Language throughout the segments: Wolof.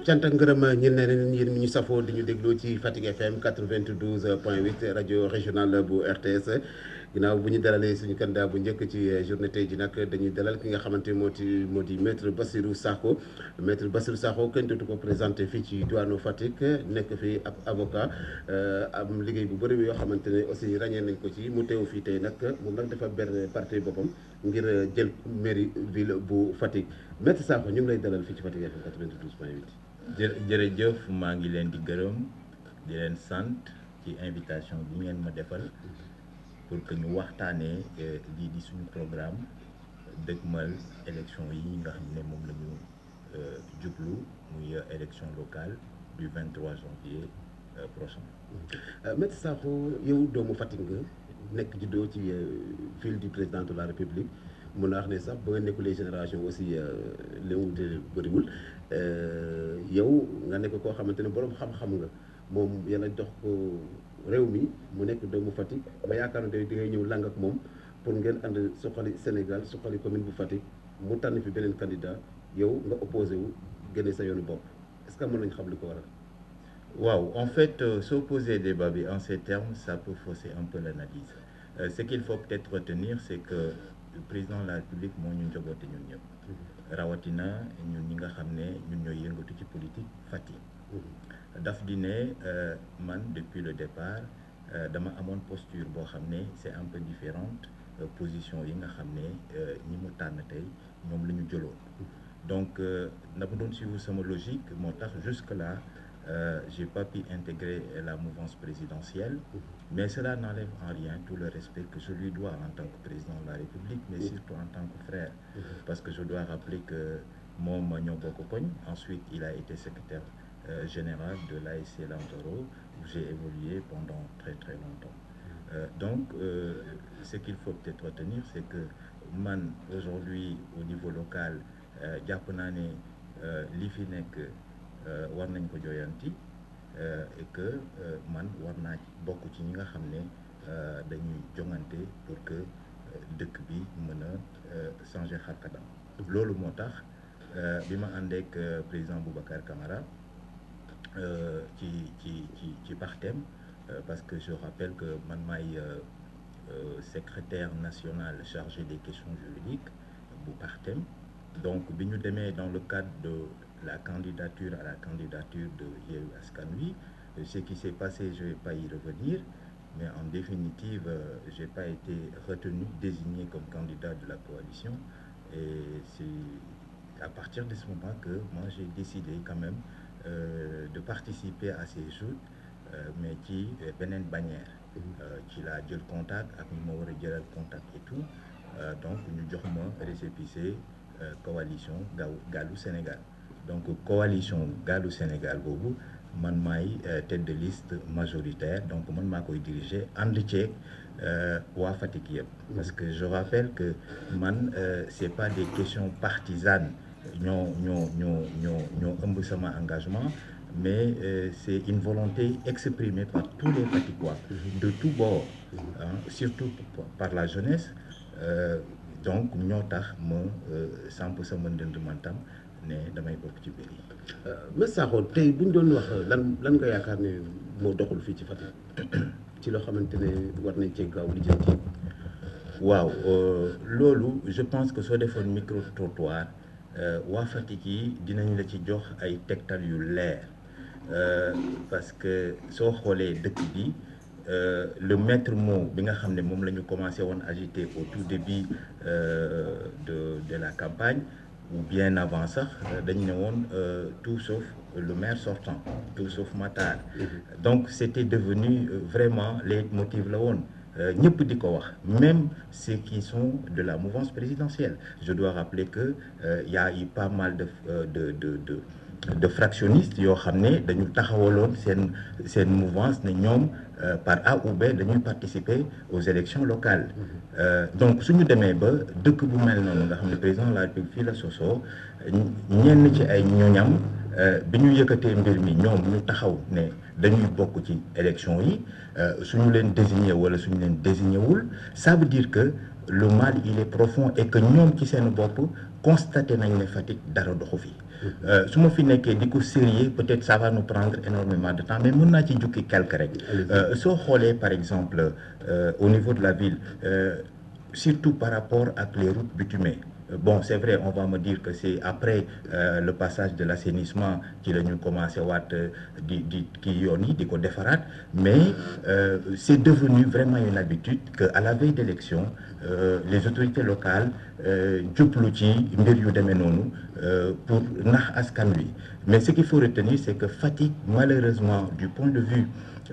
cant ak ngërëm ñeel na leen yéen ñu safoo di ñu dégloo ci Fatick FM 92 point 8 rajo régional bu RTS ginnaaw bu ñu dalalee suñu candidat bu njëkk ci journée tey ji nag dañuy dalal ki nga xamante moo di moo di maître Bassirou Sakho maître Bassirou Sakho kenn dootu ko présenté fii ci diwaanu Fatick nekk fi ab avocat am liggéey bu bëri yoo xamante ne aussi ràññee nañ ko ci mu teew fii tey nag moom nag dafa ber parti boppam ngir jël mairie ville bu Fatick maître Sakho ñu ngi lay dalal fii ci Fatick FM 92 point 8. jë jërëjëf maa ngi leen di gërëm di leen sant ci invitation bi ngeen ma defal pour que ñu waxtaanee lii di suñu programme dëgmal élection yi nga xam ne moom la ñu jublu muy élection locale du 23 janvier prochain. Maître Sakho yow doomu Fatick nga nekk juddoo ci ville du président de la République mun naa wax ne sax ba nga nekkulee génération aussi li mu wute bëriwul. yow nga nekk koo xamante ne borom xam-xam nga moom yàlla jox ko réew mi mu nekk doomu Fatick ba yaakaar ne di ngay ñëw lang ak moom pour ngeen ànd suqali Sénégal suqali commune bu Fatick mu tànn fi beneen candidat yow nga opposé wu génne sa yoonu bopp est-ce que mën nañu xam li ko waral. waaw en fait euh, s'opposer débat bi en ces termes ça peut fausser un peu l'analyse euh, ce qu'il faut peut-être retenir c'est que le président de la République moo ñu njaboote ñun ñëpp. rawatina ñun ñi nga xam ne ñun ñooy yëngatu ci politique Fatick daf di ne man depuis le départ dama amoon posture boo xam ne c'est un peu différente position yi nga xam ne ñi mu tànn tey ñoom la ñu jëloon donc dama doon suivre sama logique moo tax jusque là Euh, j'ai pas pu intégrer la mouvance présidentielle mais cela n'enlève en rien tout le respect que je lui dois en tant que président de la République mais surtout en tant que frère parce que je dois rappeler que moom ñoo bokk koñ ensuite il a été secrétaire euh, général de l'ASC Lantoro où j'ai évolué pendant très très longtemps euh, donc ce qu'il faut peut-être retenir c'est que man aujourd'hui au niveau local jàpp naa ne li fi nekk war nañ ko jooyanti et que man war naa bokk ci ñi nga xam ne dañuy jongante pour que dëkk bi mën a changer xarkadam loolu moo tax bi ma àndeek président Boubacar Camara ci ci ci ci partem parce que je rappelle que man maay secrétaire national chargé des questions juridiques bu partem donc bi ñu demee dans le cadre de la candidature à la candidature de Yewwi Askan Wi ce qui s'est passé je vais pas y revenir mais en définitive euh, j'ai pas été retenu désigné comme candidat de la coalition et c'est à partir de ce moment que moi j'ai décidé quand même euh, de participer à ces joutes euh, mais ci beneen bannière ci laa jël contact ak ñu ma war a jëlal contact et tout donc ñu jox ma récépissé coalition gaaw Gaalu Sénégal donc coalition Gaalu Sénégal boobu man maay tête de liste majoritaire donc man maa koy diriger ànd ceeg waa Fatick yëpp. parce que je rappelle que man c'est pas des questions partisanes ñoo ñoo ñoo ñoo ñoo ëmb sama engagement mais c'est une volonté exprimée par tous les Fatickois de tous bords surtout par la jeunesse donc ñoo tax ma samp sama ndënd mantam ne damay bokk ci biir yi. Maître Sakho tey bu ñu doon wax lan lan nga yaakaar ne moo doxul fii ci Fatick ci loo xamante ne war nañ cee gaaw lijjanti. waaw loolu je pense que soo defoon micro trottoir waa Fatick yi dinañ la ci jox ay tegtal yu leer parce que soo xoolee dëkk bi. Euh, le maître mot bi nga xam ne moom la ñu commencé woon agiter au tout début euh, de de la campagne ou bien avant sax dañ ne woon euh, tout sauf le maire sortant tout sauf Matar donc c'était devenu vraiment leitmotiv la woon ñëpp di ko wax même ceux qui sont de la mouvance présidentielle je dois rappeler que y a eu pas mal de de de de de fractionnistes yoo xam ne dañu taxawaloon seen seen mouvance ne ñoom par A ou B dañuy participer aux élections locales euh, donc suñu demee ba dëkk bu mel noonu nga xam ne président de la République fii la sosoo ñenn ci ay ñoñam bi ñu yëkkatee mbir mi ñoom ñu taxaw ne dañuy bokk ci élection yi suñu leen désigné wala suñu leen désigné wul ça veut dire que le mal il est profond et que ñoom ci seen bopp constaté nañ ne Fatick dara doxu fi su ma fi nekkee di ko sérieux peut-être ça va nous prendre énormément de temps mais mën naa ci jukki quelque rek soo xoolee par exemple au niveau de la ville surtout par rapport ak les routes bitumées bon c'est vrai on va me dire que c'est après euh, le passage de l'assainissement ci la ñu commencé waat di di kii yoon yi di ko defaraat mais euh, c'est devenu vraiment une habitude que à la veille d'élection euh, les autorités locales jublu ci mbir yu demee noonu pour nax askan wi mais ce qu'il faut retenir c'est que Fatick malheureusement du point de vue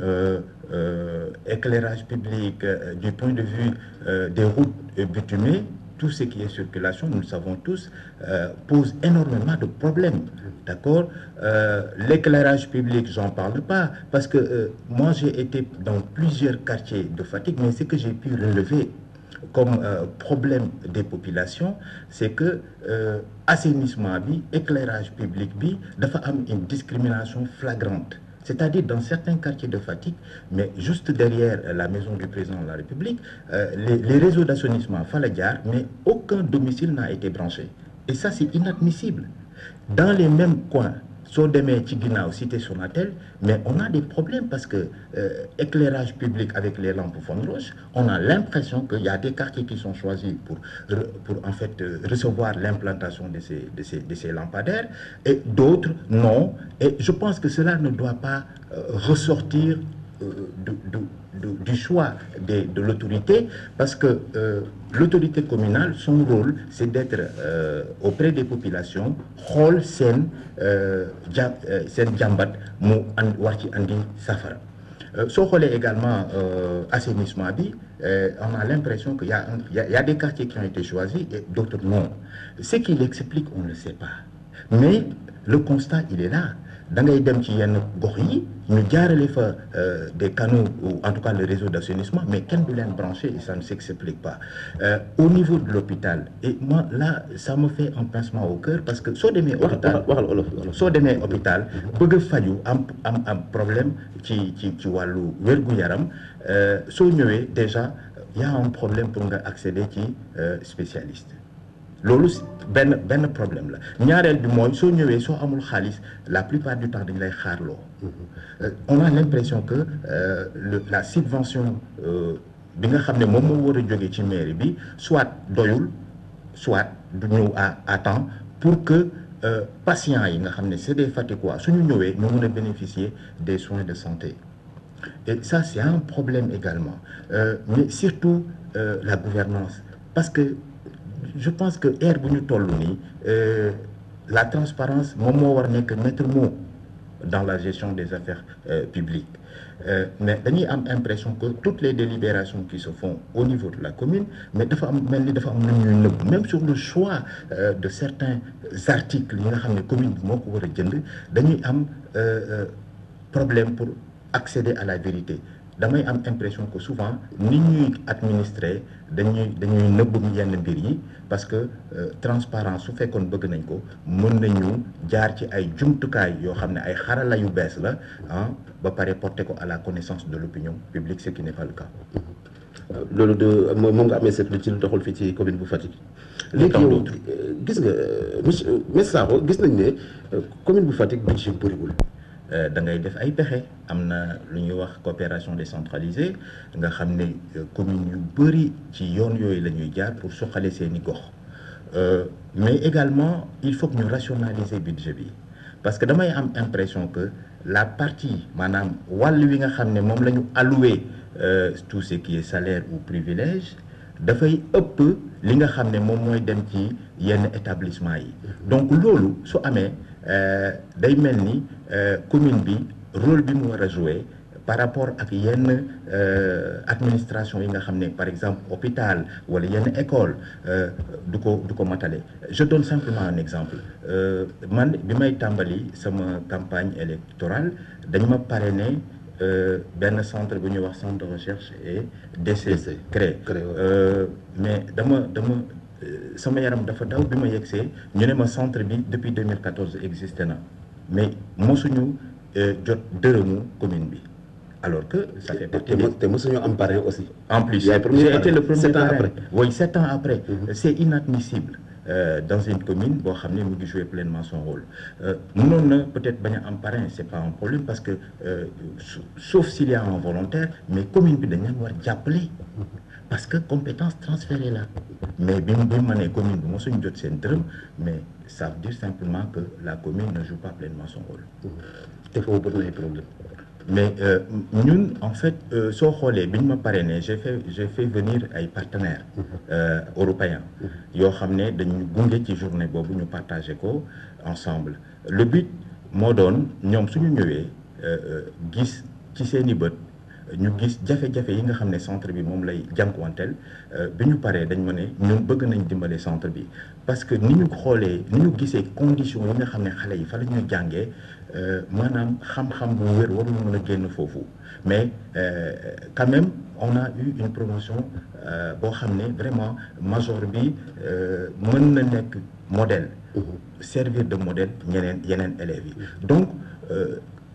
éclairage public du point de vue des routes bitumées tout ce qui est circulation, nous le savons tous, euh, pose énormément de problèmes. D'accord euh, L'éclairage public, j'en parle pas, parce que euh, moi j'ai été dans plusieurs quartiers de Fatigue, mais ce que j'ai pu relever comme problème des populations, c'est que assainissement bi, éclairage public bi, dafa am une discrimination flagrante. C'est-à-dire dans certains quartiers de Fatigue, mais juste derrière la maison du président de la République, euh, les, les, réseaux d'assainissement Faladiar, mais aucun domicile n'a été branché. Et ça, c'est inadmissible. Dans les mêmes coins, Sodemé, Tigina, Cité Sonatel, mais on a des problèmes parce que euh, éclairage public avec les lampes fond roche, on a l'impression qu'il y a des quartiers qui sont choisis pour, pour en fait euh, recevoir l'implantation de ces, de, ces, de ces lampadaires et d'autres non. Et je pense que cela ne doit pas euh, ressortir du, du, du, choix de, de l'autorité parce que l'autorité communale, son rôle, c'est d'être auprès des populations, rôle sen sen jambat mu war ci andi safara soo xoolee également assainissement bi on a l'impression qu'il y a il y a des quartiers qui ont été choisis et d'autres non ce qui l'explique on ne sait pas mais le constat il est là da ngay dem ci yenn gox yi ñu jaarale fa des canaux ou en tout cas le réseau d'assainissement mais kenn du leen branché et ça ne s'explique pas euh, au niveau de l'hôpital et moi là ça me fait un pincement au cœur parce que soo demee hôpital soo demee hôpital bëgg a faju am am am problème ci ci ci wàllu wér-gu-yaram soo ñëwee déjà y a un problème pour nga accéder ci spécialiste loolu benn benn problème la ñaareel bi mooy soo ñëwee soo amul xaalis la plupart du temps dañ lay xaarloo on a l'impression que euh, le, la subvention bi nga xam ne moom moo war a jógee ci mairie bi soit doyul soit du ñëw à à temps pour que euh, patients yi nga xam ne c'est des Fatickois suñu ñëwee ñu mën a bénéficier des soins de santé et ça c'est un problème également euh, mais surtout la gouvernance parce que je pense que ère bu ñu toll nii la transparence moom moo war nekk maître mot dans la gestion des affaires euh, publiques euh, mais dañuy am impression que toutes les délibérations qui se font au niveau de la commune mais dafa am mel ni dafa am lu ñuy nëbb même sur le choix euh, de certains articles yi nga xam ne commune bi moo ko war a jënd dañuy am problème pour accéder à la vérité damay am impression que souvent nit ñuy administrer dañuy dañuy nëbb yenn mbir yi parce que euh, transparence su fekkoon bëgg nañ ko mën nañu jaar ci ay jumtukaay yoo xam ne ay xarala yu bees la ah ba pare porter ko à la connaissance de l'opinion publique ce qui n'est pas le cas. loolu de moom nga amee seetlu ci lu doxul fii ci commune bu Fatick. léegi yow gis nga monsieur monsieur Sakho gis nañ ne commune bu Fatick budget bëriwul. da ngay def ay pexe am na lu ñuy wax coopération décentralisée nga xam ne communes yu bëri ci yoon yooyu la ñuy jaar pour suqale seeni gox mais également il faut que ñu rationaliser budget bi parce que damay am impression que la partie maanaam wàll wi nga xam ne moom la ñu alloué tout ce qui est salaire ou privilège dafay ëpp li nga xam ne moom mooy dem ci yenn établissement yi donc loolu su amee day mel ni commune bi rôle bi mu war a jouer par rapport ak yenn administration yi nga xam ne par exemple hôpital wala yenn école du ko du ko matale je donne simplement un exemple man bi may tàmbali sama campagne électorale dañ ma parrainé benn centre bu ñuy wax centre de recherche et d'essai créé mais dama dama sama yaram dafa daw bi ma yegsee ñu ne ma centre bi depuis 2014 existé na mais mosuñu jot dërëmu commune bi alors que ça fait te partie des... te te mosuñoo am parrain aussi. En plus, Yaay premier j'ai parrain. été le premier Sept ans parrain. après. Oui, sept ans après. C'est inadmissible. Euh, dans une commune boo xam ne mu ngi jouer pleinement son rôle Euh, mënoon na peut-être bañ a am parrain c'est pas un problème parce que euh, sa- sauf s'il y a un volontaire mais commune bi dañ leen war jàppale parce que compétence transférée la mais bi mu bi mu ma nee commune bi mosuñ jot seen dërëm mais ça veut dire simplement que la commune ne joue pas pleinement son rôle te foofu bëri na ay problème mais euh, ñun en fait euh, soo xoolee bi ñu ma parrainé j'ai fait j'ai fait venir ay partenaires euh, européens yoo xam ne dañu gunge ci journée boobu ñu partagé ko ensemble le but moo doon ñoom suñu ñëwee euh, euh, gis ci seeni bët ñu gis jafe-jafe yi nga xam ne centre bi moom lay jànkuwanteel euh, bi ñu paree dañ ma ne ñun bëgg nañ dimbale centre bi parce que ni ñu xoolee ni ñu gisee conditions yi nga xam ne xale yi fa la ñuy jàngee euh, maanaam xam-xam bu wér warul mën a génn foofu mais euh, quand même on a eu une promotion euh, boo xam ne vraiment major bi euh, mën na nekk modèle servir de modèle ñeneen yeneen élèves yi donc euh,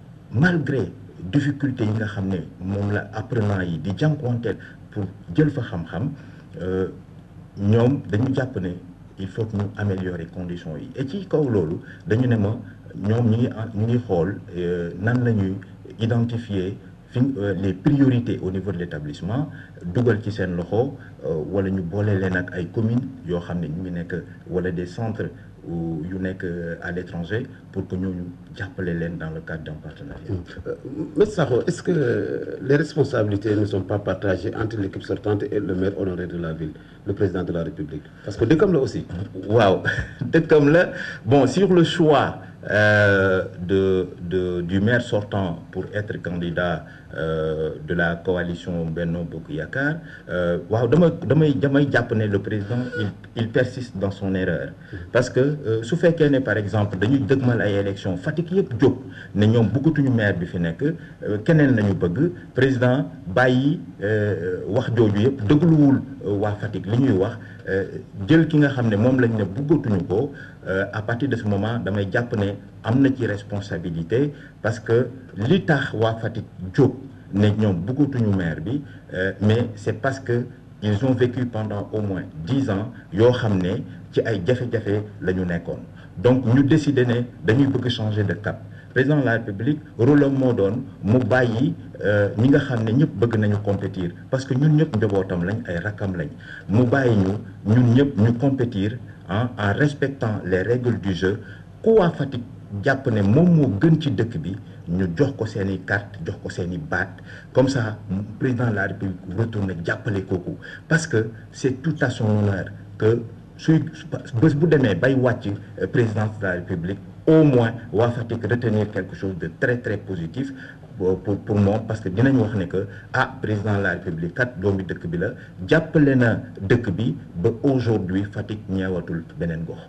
malgré difficulté yi nga xam ne moom la apprenant yi di jànkuwanteel pour jël fa xam-xam euh, ñoom dañu jàpp ne il faut que ñu améliorer conditions yi et ci kaw loolu dañu ne ma ñoom ñu ngi en- ñu ngi xool euh, nan la ñuy identifier fi euh, les priorités au niveau de l'établissement dugal ci seen loxo euh, wala ñu boole leen ak ay communes yoo xam ne ñu ngi nekk wala des centres ou yu nekk euh, à l'étranger pour que ñooñu jàppale leen dans le cadre d'un partenariat. Maître Sakho est-ce que les responsabilités ne sont pas partagées entre l'équipe sortante et le maire honoraire de la ville le président de la République parce que dëkkam la aussi waaw dëkkam la bon sur le choix euh, de de du maire sortant pour être candidat euh, de la coalition Benno Bokk Yaakaar euh, waaw dama damay damay jàpp ne le président il il persiste dans son erreur parce que euh, su fekkee ne par exemple dañuy dëgmal ay élections Fatick yëpp jóg ne ñoom bëggatuñu maire bi fi nekk euh, keneen lañu bëgg président bàyyi euh, wax jooju yëpp dégluwul euh, waa Fatick li ñuy wax euh, jël ki nga xam ne moom lañ ne bëggatuñu ko euh, à partir de ce moment damay jàpp ne am na ci responsabilité parce que li tax waa Fatick jóg ne ñoom bëggatuñu maire bi euh, mais c'est parce que ils ont vécu pendant au moins dix ans yoo xam ne ci ay jafe-jafe la ñu nekkoon donc ñu décider ne dañuy bëgg changer de cap président de la république rôle am moo doon mu bàyyi euh, ñi nga xam ne ñëpp bëgg nañu compétir parce que ñun ñëpp njabootam lañ ay rakkam lañ mu bàyyi ñu ñun ñëpp ñu compétir ah en respectant les règles du jeu ku waa Fatick jàpp ne moom moo gën ci dëkk bi ñu jox ko seen i carte jox ko seen i baat comme ça président de la république retourne jàppale kooku parce que c'est tout à son honneur que suy bés bu demee bay wàcc euh, présidence de la république au moins waa Fatick retenir quelque chose de très très positif pour pour pour moom parce que dinañ wax ne que ah président de la république kat doomi dëkk bi la jàppale na dëkk bi ba aujourd'hui Fatick ñeewatul beneen gox.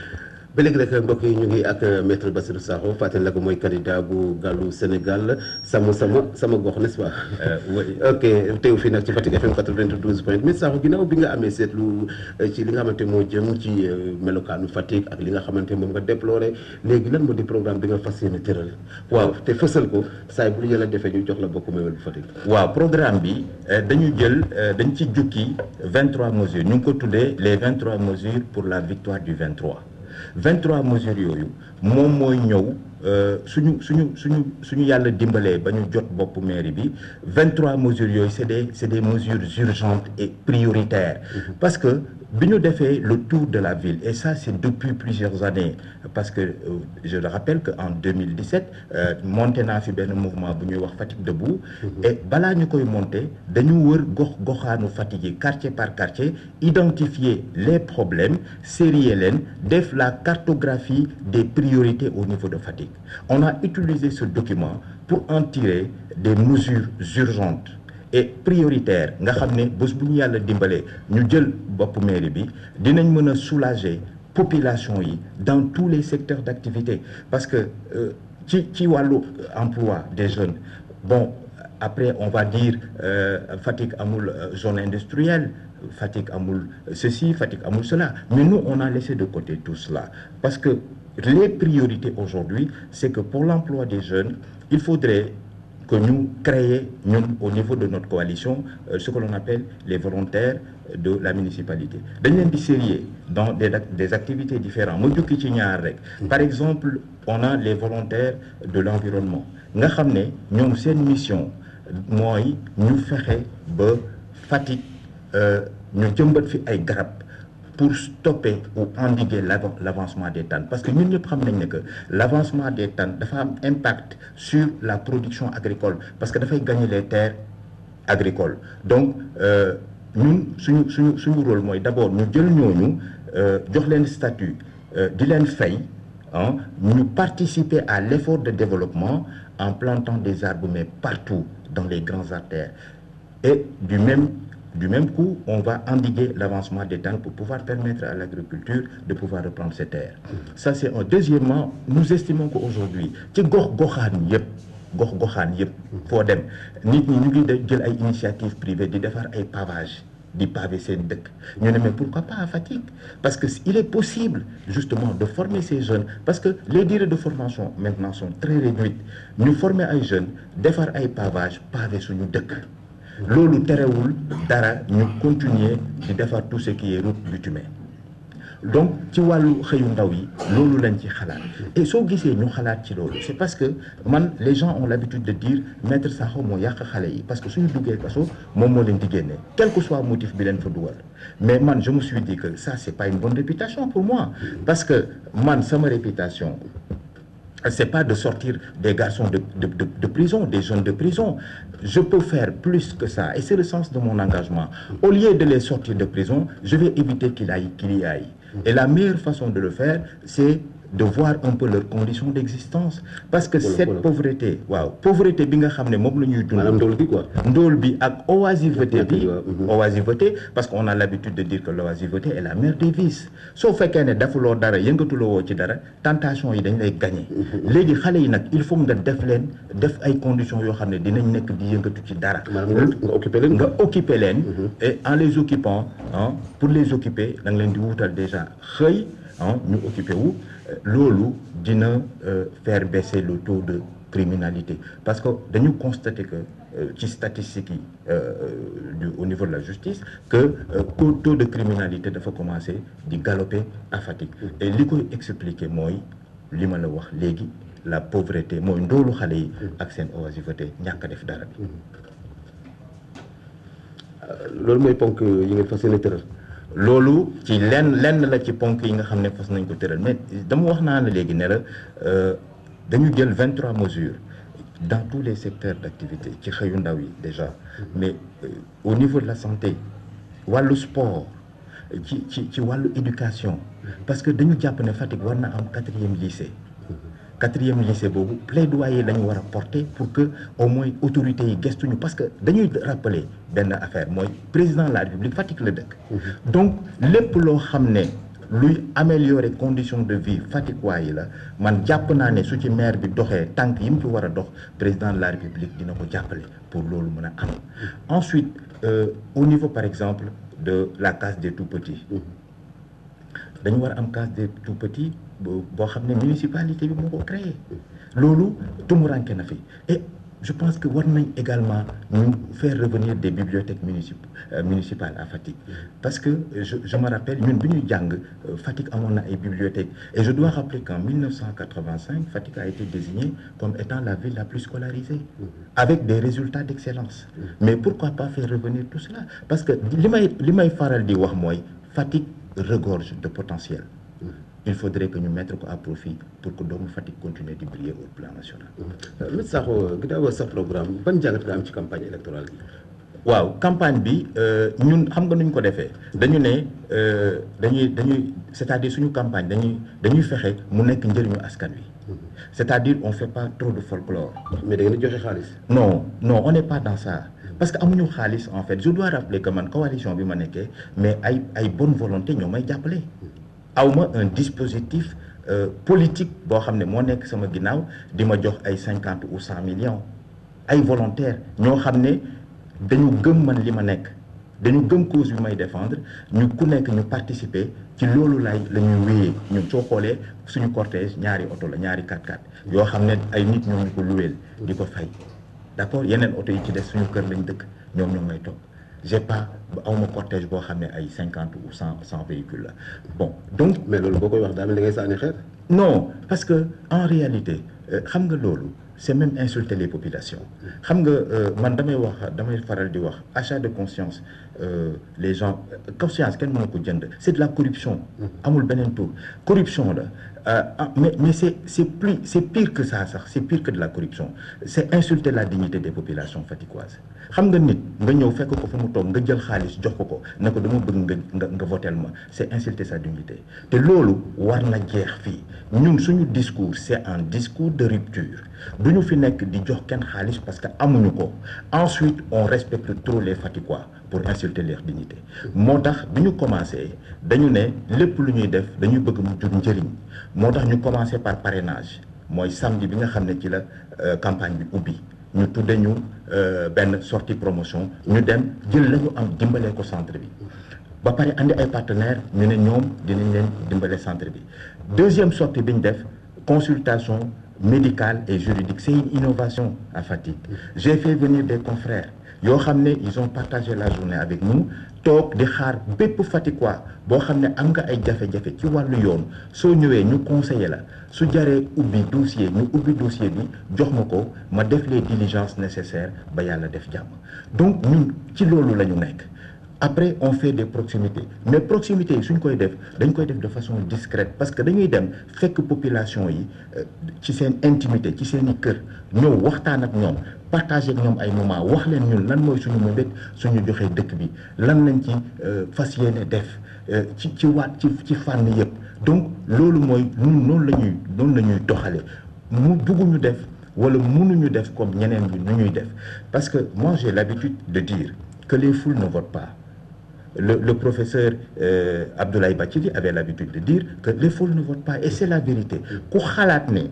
ba léegi rek mbokk yi ñu ngi ak maître Bassirou Sakho fàttali la ko mooy candidat bu gàllu Sénégal sama sama sama gox n'est-ce pas. Euh, oui. ok teew fii nag ci Fatick FM 92 point mais Sakho ginnaaw bi nga amee seetlu euh, ci li nga xamante moo jëm ci euh, melokaanu Fatick ak li nga xamante moom nga déploré léegi lan moo di programme bi nga fas yéene tëral. waaw te fësal ko saa bu yàlla defee ñu jox la bokk meewal bu Fatick. waaw programme bi euh, dañu jël euh, dañ ci jukki 23 mesures ñu ngi ko tuddee les 23 mesures pour la victoire du 23 23 mesures yooyu moom mooy ñëw euh, suñu suñu suñu suñu yàlla dimbalee ba ñu jot boppu mairie bi 23 mesures yooyu c'est des c'est des mesures urgentes et prioritaires parce que bi ñu defee le tour de la ville et ça c'est depuis plusieurs années parce que euh, je le rappelle que en 2017 euh, monté naa fi benn mouvement bu ñuy wax Fatick debout et balaa ñu koy monter dañu wër gox goxaanu Fatick yi quartier par quartier identifier les problèmes sérier leen def la cartographie des priorités au niveau de Fatick on a utilisé ce document pour en tirer des mesures urgentes et prioritaire nga xam ne bés bu ñu yàlla dimbalee ñu jël bopp mairie bi dinañ mën a soulager population yi dans tous les secteurs d'activité parce que euh, ci ci wàllu emploi des jeunes bon après on va dire euh, Fatick amul euh, zone industrielle Fatick amul ceci Fatick amul cela mais nous on a laissé de côté tout cela parce que les priorités aujourd'hui c'est que pour l'emploi des jeunes il faudrait que ñu créer ñun au niveau de notre coalition euh, ce que l'on appelle les volontaires de la municipalité dañ leen di sérieux dans des des activités différentes ma jukki ci ñaar rek par exemple on a les volontaires de l'environnement nga xam ne ñoom seen mission mooy ñu fexe ba Fatick ñu jëmbat fi ay garab pour stopper ou endiguer l'avancement des TAN parce que ñun ñëpp xam nañ ne que l'avancement des TAN dafa am impact sur la production agricole parce que dafay gagner les terres agricoles donc ñun suñu suñu suñu rôle mooy d'abord ñu jël ñooñu jox leen statut di leen fay ah ñu participer à l'effort de développement en plantant des arbres mais partout dans les grandes artères et du même du même coup on va endiguer l'avancement des TAN pour pouvoir permettre à l'agriculture de pouvoir reprendre ses terres ça c'est un deuxièmement nous estimons qu'aujourd'hui ci gox goxaan yëpp gox goxaan yëpp foo dem nit ñi ñu ngi jël ay initiatives privées di defar ay pavage di pavé seen dëkk ñu ne mais pourquoi pas à Fatick parce que il est possible justement de former ces jeunes parce que les durées de formation maintenant sont très réduites ñu former ay jeunes defar ay pavage pavé suñu dëkk loolu terewul dara ñu continuer di defar tout ce qui est route bitumée donc ci wàllu xëyu ndaw yi loolu lañ ci xalaat et soo gisee ñu xalaat ci loolu c'est parce que man les gens ont l'habitude de dire maître Sakho moo yàq xale yi parce que suñu duggee kaso moom moo leen di génne quel que soit motif bi leen fa dugal mais man je me suis dit que ça c'est pas une bonne réputation pour moi parce que man sama réputation c'est pas de sortir des garçons de, de, de, de prison, des jeunes de prison. Je peux faire plus que ça. Et c'est le sens de mon engagement. Au lieu de les sortir de prison, je vais éviter qu'il aille, qu'il y aille. Et la meilleure façon de le faire, c'est de voir un peu leurs conditions d'existence. Parce que Voilà, cette voilà. pauvreté, waaw, pauvreté bi nga xam ne moom la ñuy dund. maanaam ndóol gi quoi. ndóol bi ak oisiveté Ñàkk bi gi, waaw, mhm. oisiveté parce qu'on a l'habitude de dire que l'oisiveté est la mère des vices soo fekkee ne defuloo dara yëngatuloo woo ci dara tentation yi dañ lay gagner léegi xale yi nag il faut nga def leen def ay conditions yoo xam ne dinañ nekk di yëngatu ci dara maanaam nga nga occupé leen. nga occuper leen et en les occupant ah pour les occuper da nga leen di wutal déjà xëy ah ñu occuper wu euh, loolu dina euh, faire baisser le taux de criminalité parce que dañu constater que euh, ci statistiques yi euh, du au niveau de la justice que euh, taux taux de criminalité dafa commencer di galoper à Fatick et li koy expliquer mooy li ma la wax léegi la pauvreté mooy ndoolu xale yi ak seen oisiveté ñàkk a def dara bi loolu mooy ponk yi ngeen fas yéene tëral. loolu ci lenn lenn la ci ponk yi nga xam ne fas nañ ko tëral mais dama wax naa la léegi ne la euh, dañu jël 23 mesures dans tous les secteurs d'activité ci xëyu ndaw yi déjà mais euh, au niveau de la santé wàllu sport ci ci ci wàllu éducation parce que dañu jàpp ne Fatick war na am quatrième lycée quatrième lycée boobu plaidoyer la ñu war a porter pour que au moins autorités yi gestuñu parce que dañuy rappeler benn affaire mooy président de la République Fatick la dëkk donc lépp loo xam ne luy améliorer conditions de vie Fatick waa yi la man jàpp naa ne su ci maire bi doxee tànk yi mu ci war a dox président de la République dina ko jàppale pour loolu mën a am ensuite euh, au niveau par exemple de la case des tout-petits dañu war a am case des tout petits boo boo xam ne municipalité bi moo ko créé loolu tumuranke na fi et je pense que war nañ également ñu faire revenir des bibliothèques municip euh, municipales à Fatick parce que euh, je je me rappelle ñun bi ñuy jàng euh, Fatick amoon na ay bibliothèques et je dois rappeler qu'en 1985 Fatick a été désignée comme étant la ville la plus scolarisée avec des résultats d'excellence mais pourquoi pas faire revenir tout cela parce que li may li may faral di wax mooy Fatick regorge de potentiel il faudrait que ñu mettre ko à profit pour que doomu Fatick continue di briller au plan national Maître Sakho ginnaaw sa programme ban jàngat nga am ci campagne électorale bi. waaw campagne bi euh, ñun xam nga nuñ ko defee dañu ne euh, dañuy dañuy c'est-à-dire suñu campagne dañuy dañuy fexe mu nekk njëriñu askan wi c'est-à-dire on fait pas trop de folklore mais da ngeen di joxe xaalis. non non on n'est pas dans ça parce que amuñu xaalis en fait je dois rappeler que man coalition bi ma nekkee mais ay ay bonne volonté ñoo may jàppale awma un dispositif euh, politique boo xam ne moo nekk sama ginnaaw di ma jox ay cinquante ou cent millions ay volontaires ñoo xam ne dañu gëm man li ma nekk dañu gëm cause bi may défendre ñu ku nekk ñu participer ci loolu lay la ñuy wéyee ñun soo xoolee suñu cortège ñaari oto la ñaari 4x4 yoo xam ne ay nit ñoo ñu ko luweel di ko fay d'accord yeneen oto yi ci des suñu kër lañ dëkk ñoom ñoo may topp j'ai pas awma cortège boo xam ne ay cinquante ou cent cent véhicules la bon donc mais loolu boo koy wax daa mel ni ngay sànni xeer. non parce que en réalité xam nga loolu c'est même insulter les populations xam nga man damay wax damay faral di wax achat de conscience euh, les gens conscience kenn mënu ko jënd c'est de la corruption amul beneen tour corruption la euh, mais mais c'est c'est plus c'est pire que ça sax c'est pire que de la corruption c'est insulter la dignité des populations faticoises xam nga nit nga ñëw fekk ko fu mu toog nga jël xaalis jox ko ko ne ko dama bëgg nga nga nga votel ma c'est insulter sa dignité te loolu war na jeex fii ñun suñu discours c'est un discours de rupture du ñu fi nekk di jox kenn xaalis parce que amuñu ko ensuite on respecte trop les Faticois pour insulter leur dignité moo tax bi ñu commencé dañu ne lépp lu ñuy def dañuy bëgg mu jur njëriñ moo tax ñu commencé par parrainage mooy samedi bi nga xam ne ci la campagne bi ubbi ñu tudde ñu benn sortie promotion ñu dem jël la ñu am dimbalee ko centre bi ba pare andi ay partenaires ñu ne ñoom dinañ leen dimbale centre bi deuxième sortie bi ñu def consultation médicale et juridique c'est une innovation à Fatick j'ai fait venir des confrères yoo xam ne ils ont partagé la journée avec nous toog di xaar bépp Fatickois boo xam ne am nga ay jafe-jafe ci wàllu yoon soo ñëwee ñu conseiller la su jaree ubbi dossier ñu ubbi dossier bi jox ma ko ma def les diligences nécessaires ba yàlla def jàmm donc ñun ci loolu la ñu nekk après on fait des proximités mais proximités yi suñ koy def dañ koy def de façon discrète parce que dañuy dem fekk population yi ci seen intimité ci seen i kër ñëw waxtaan ak ñoom partager ak ñoom ay moment wax leen ñun lan mooy suñu mébét suñu joxee dëkk bi lan lañ ci fas yéene def ci ci waat ci ci fànn yëpp donc loolu mooy ñun noonu la ñuy noonu la ñuy doxale mu bugguñu def wala mënuñu def comme ñeneen ñi nu ñuy def parce que moi j'ai l'habitude de dire que les foules ne votent pas le le professeur euh, Abdoulaye Bathily avait l'habitude de dire que les foules ne votent pas et c'est la vérité ku xalaat ne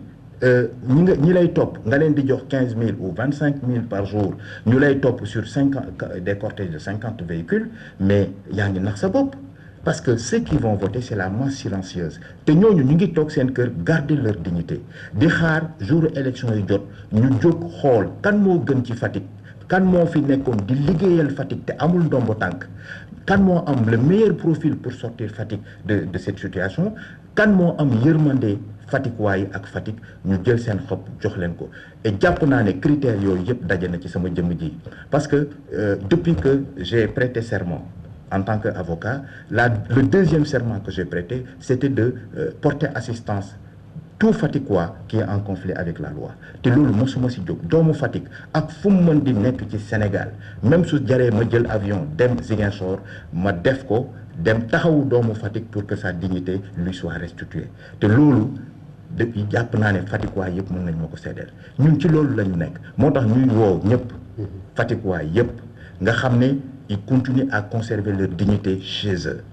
ñi nga ñi lay topp nga leen di jox quinze mille ou vingt cinq mille par jour ñu lay topp sur cinquante des cortèges de cinquante véhicules mais yaa ngi nax sa bopp parce que ceux qui vont voter c'est la masse silencieuse te ñooñu ñu ngi toog seen kër garder leur dignité di xaar jour élection yi jot ñu jóg xool kan moo gën ci Fatick kan moo fi nekkoon di liggéeyal Fatick te amul ndombo tànk kan moo am le meilleur profil pour sortir Fatick de de cette situation kan moo am yërmande Fatick waaye ak Fatick ñu jël seen xob jox leen ko et jàpp naa ne critères yooyu yëpp daje na ci sama jëmm ji parce que euh, depuis que j'ai prêté serment en tant qu'avocat la le deuxième serment que j'ai prêté c'était de euh, porter assistance tout Fatickois qui est en conflit avec la loi te loolu mosuma si jóg doomu Fatick ak fu mu mën di nekk ci Sénégal même su jaree ma jël avion dem Ziguinchor ma def ko dem taxawu doomu Fatick pour que sa dignité lui soit restituée te loolu depuis jàpp naa ne Fatickois yëpp mën nañ ma ko seddeel ñun ci loolu la ñu nekk moo tax ñuy woo ñëpp Fatickois yëpp nga xam ne ils continuent à conserver leur dignité chez eux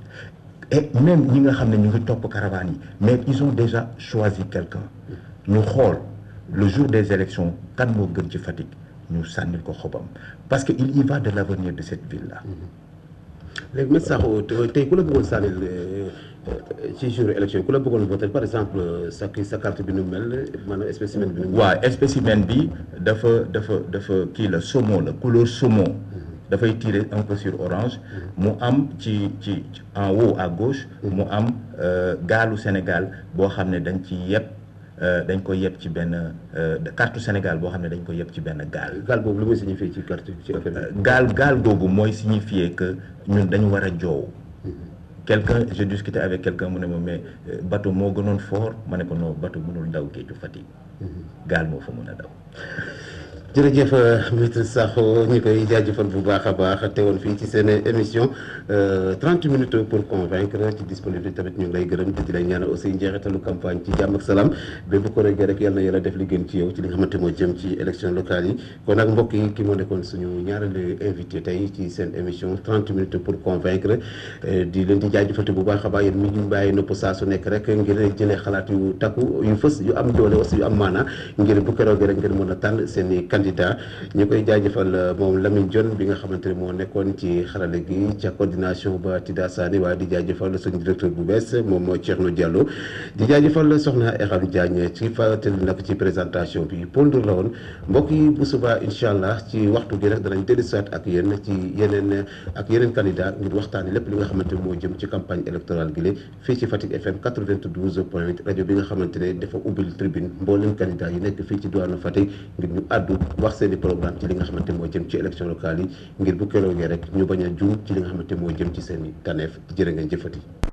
et même ñi nga xam ne ñu ngi topp caravane yi mais ils ont déjà choisi quelqu'un ñu xool le jour des élections kan moo gën ci Fatick ñu sànnil ko xobam parce que il y va de l'avenir de cette ville là. léegi Maître Sakho tey ku la bëggoon sànnil ci jour élection ku la bëggoon voter par exemple sa sa carte bi nu mel maanaam spécimen bi nu mel. waaw spécimen bi dafa dafa dafa kii la saumon la couleur saumon. dafay tirer un peu sur orange mu am ci ci en haut à gauche mu am gaalu Sénégal boo xam ne dañ ci yeb dañ ko yeb ci benn carte Sénégal boo xam ne dañ ko yeb ci benn gaal gaal boobu lu muy signifier ci carte ci affaire gaal gaal googu mooy signifier que ñun dañu war a joow quelqu'un j'ai discuté avec quelqu'un mu ne ma mais bateau moo gënoon fort ma ne ko non bateau mënul daw géeju Fatick gaal moo fa mën a daw jërëjëf Maître Sakho ñu koy jaajëfal bu baax a baax teewoon fii ci seen émission 30 minutes pour convaincre ci disponibilité tamit ñu ngi lay gërëm te di lay ñaanal aussi njeexitalu campagne ci jàmm ak salaam bépp ko rek rek yal na yàlla def li gën ci yow ci li nga xamante moo jëm ci élection locale yi kon nag mbokk yi ki moo nekkoon suñu ñaareelu invité tey ci seen émission 30 minutes pour convaincre di leen di jaajëfal bu baax a baax yéen mi ñu bàyyi nopp saa su nekk rek ngir jëlee xalaat yu takku yu fës yu am doole aussi yu am maanaa ngir bu keroog rek ngeen mën a tànn seen i candidat candidat ñu koy jaajëfal moom Lamine Dione bi nga xamante ne moo nekkoon ci xarale gi ca coordination ba Tida Sani waaye di jaajëfal suñu directeur bu bees moom mooy Thierno Diallo di jaajëfal soxna Eram Diagne ci fàttali nag ci présentation bi Paul Ndour la woon mbokk yi bu subaa incha allah ci waxtu gi nag danañ dellusiwaat ak yéen ci yeneen ak yeneen candidat ngir waxtaani lépp li nga xamante moo jëm ci campagne électorale gi la fii ci Fatick FM 92 point 8 rajo bi nga xamante ne dafa ubbil tribune mboolem candidat yi nekk fii ci diwaanu Fatick ngir ñu àddu wax seen i programme ci li nga xamante moo jëm ci élection locale yi ngir bu keroogee rek ñu bañ a juum ci li nga xamante moo jëm ci seen i taneef jërë ngeen jëfati